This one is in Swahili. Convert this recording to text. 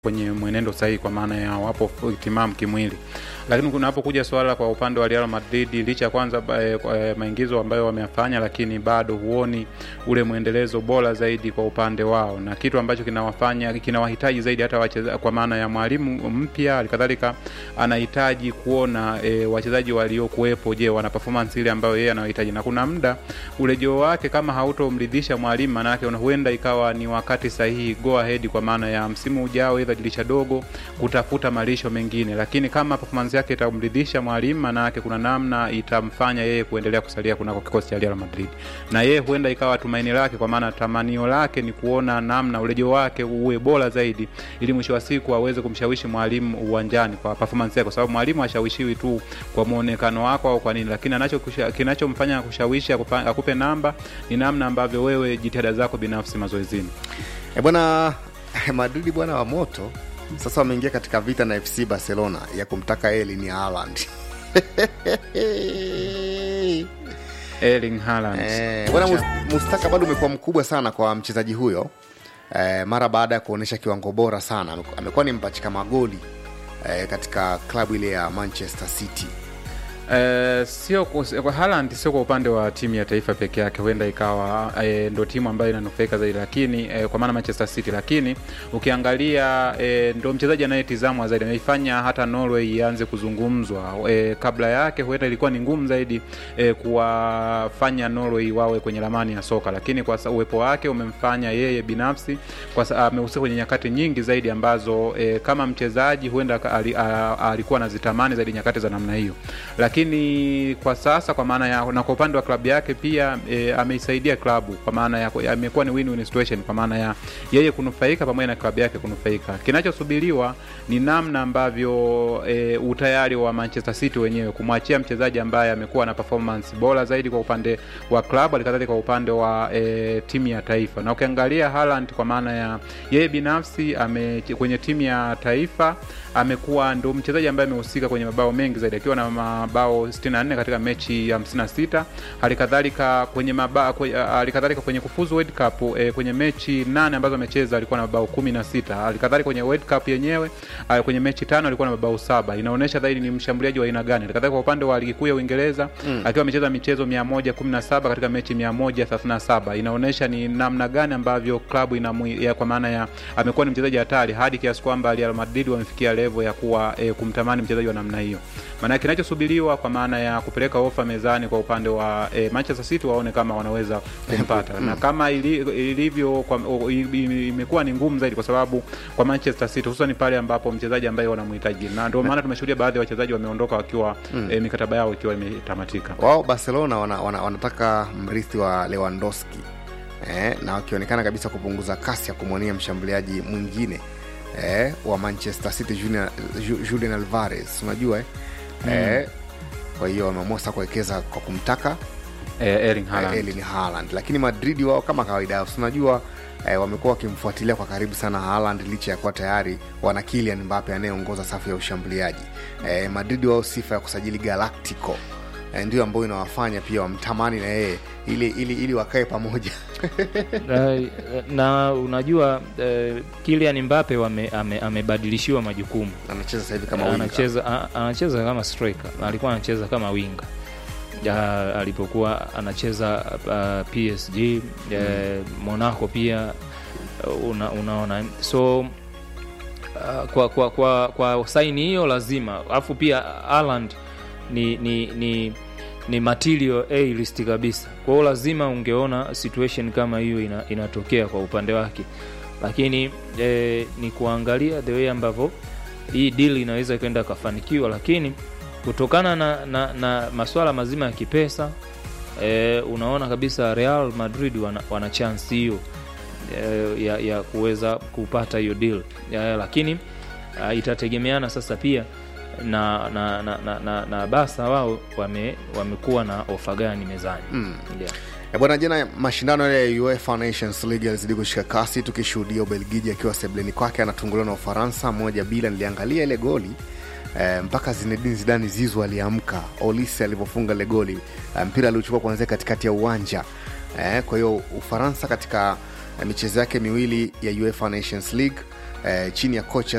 kwenye mwenendo sahihi, kwa maana ya wapo timamu kimwili. Lakini kunapokuja swala kwa upande wa Real Madrid, licha ya kwanza eh, eh, maingizo ambayo wameyafanya, lakini bado huoni ule mwendelezo bora zaidi kwa upande wao, na kitu ambacho kinawafanya kinawahitaji zaidi hata wacheza, kwa maana ya mwalimu mpya, alikadhalika anahitaji kuona eh, wachezaji waliokuwepo, je, wana performance ile ambayo yeye anahitaji, na kuna muda urejeo wake kama hautomridhisha mwalimu, manake huenda ikawa ni wakati sahihi go ahead, kwa maana ya msimu ujao, aidha dirisha dogo, kutafuta malisho mengine, lakini kama performance yake itamridhisha mwalimu, maana yake kuna namna itamfanya yeye kuendelea kusalia kunako kikosi cha Real Madrid, na yeye huenda ikawa tumaini lake, kwa maana tamanio lake ni kuona namna urejeo wake uwe bora zaidi, ili mwisho wa siku aweze kumshawishi mwalimu uwanjani kwa performance yake, kwa sababu mwalimu hashawishiwi tu kwa muonekano wako au kwa nini, lakini anacho kinachomfanya kushawishi akupa, akupe namba ni namna ambavyo wewe jitihada zako binafsi mazoezini. E bwana Madrid bwana wa moto sasa wameingia katika vita na FC Barcelona ya kumtaka Erling Haaland. Erling Haaland. Eh, bwana mus- mustakabali umekuwa mkubwa sana kwa mchezaji huyo eh, mara baada ya kuonyesha kiwango bora sana. Ameku- Amekuwa ni mpachika magoli eh, katika klabu ile ya Manchester City. Eh, sio kus- kwa Haaland sio kwa upande wa timu ya taifa peke yake, huenda ikawa eh, ndo timu ambayo inanufaika zaidi, lakini eh, kwa maana Manchester City, lakini ukiangalia eh, ndo mchezaji anayetizamwa zaidi, ameifanya hata Norway ianze kuzungumzwa. Eh, kabla yake huenda ilikuwa ni ngumu zaidi eh, kuwafanya Norway wawe kwenye ramani ya soka, lakini kwa sa- uwepo wake umemfanya yeye binafsi kwa sa- amehusika kwenye nyakati nyingi zaidi ambazo eh, kama mchezaji huenda aka- ali- a- alikuwa anazitamani zaidi nyakati za namna hiyo, lakini kwa sasa kwa maana ya na kwa upande wa klabu yake pia e, ameisaidia klabu kwa maana ya amekuwa ni win-win situation kwa maana ya yeye kunufaika pamoja na klabu yake kunufaika. Kinachosubiriwa ni namna ambavyo e, utayari wa Manchester City wenyewe kumwachia mchezaji ambaye amekuwa na performance bora zaidi kwa upande wa klabu, alikadhalika kwa upande wa e, timu ya taifa. Na ukiangalia Haaland kwa maana ya yeye binafsi ame, kwenye timu ya taifa amekuwa ndo mchezaji ambaye amehusika kwenye mabao mengi zaidi akiwa na mabao 64 katika mechi ya 56 halikadhalika kwenye maba, kwenye, halikadhalika kwenye kufuzu World Cup e, kwenye mechi nane ambazo amecheza alikuwa na mabao 16 halikadhalika kwenye World Cup yenyewe a, kwenye mechi tano alikuwa na mabao saba inaonyesha zaidi ni mshambuliaji wa aina gani halikadhalika kwa upande wa ligi kuu ya Uingereza mm. akiwa amecheza michezo 117 katika mechi 137 inaonyesha ni namna gani ambavyo klabu ina ya, kwa maana ya amekuwa ni mchezaji hatari hadi kiasi kwamba Real Madrid wamefikia level ya kuwa e, kumtamani mchezaji wa namna hiyo. Maana kinachosubiriwa kwa maana ya kupeleka ofa mezani kwa upande wa e, Manchester City waone kama wanaweza kumpata na kama ili, ilivyo kwa, o, i- imekuwa ni ngumu zaidi kwa sababu kwa Manchester City hususan pale ambapo mchezaji ambaye wanamhitaji, na ndio maana tumeshuhudia baadhi ya wachezaji wameondoka wakiwa mm. e, mikataba yao ikiwa imetamatika. Wao Barcelona wana, wana, wanataka mrithi wa Lewandowski eh, na wakionekana kabisa kupunguza kasi ya kumwania mshambuliaji mwingine eh, wa Manchester City Julian, Ju- Julian Alvarez unajua eh? Mm. Eh, kwa hiyo wameamua sasa kuwekeza kwa kumtaka E, Erling Haaland. Erling Haaland, lakini Madrid wao kama kawaida yao, si unajua eh, wamekuwa wakimfuatilia kwa karibu sana Haaland licha ya kuwa tayari wana Kylian Mbappe anayeongoza safu ya ushambuliaji. Eh, Madrid wao sifa ya kusajili Galactico eh, ndio ambayo inawafanya pia wamtamani na yeye ili, ili, ili wakae pamoja na, na unajua eh, Kylian Mbappe wame, ame, amebadilishiwa majukumu anacheza sasa hivi kama winga. anacheza a- anacheza kama striker alikuwa anacheza kama winga ja, alipokuwa anacheza uh, PSG eh, Monaco pia uh, una, unaona so uh, kwa, kwa, kwa, kwa saini hiyo lazima alafu pia Haaland ni, ni, ni ni material A list kabisa kwa hiyo lazima ungeona situation kama hiyo ina, inatokea kwa upande wake lakini eh, ni kuangalia the way ambavyo hii deal inaweza kwenda kafanikiwa lakini kutokana na, na, na maswala mazima ya kipesa eh, unaona kabisa Real Madrid wana, wana chance hiyo eh, ya, ya kuweza kupata hiyo deal ya, lakini uh, itategemeana sasa pia na na, na, na, na, na basa wao wame, wamekuwa na ofa gani mezani Mm. yeah. Eh, bwana jana mashindano yale ya UEFA Nations League yalizidi kushika kasi tukishuhudia Ubelgiji akiwa sebleni kwake anatunguliwa na Ufaransa moja bila. Niliangalia ile goli eh, mpaka Zinedine Zidane Zizu aliamka Olise alivyofunga ile goli eh, mpira aliuchukua kuanzia katikati ya uwanja eh, kwa hiyo Ufaransa katika eh, michezo yake miwili ya UEFA Nations League eh, chini ya kocha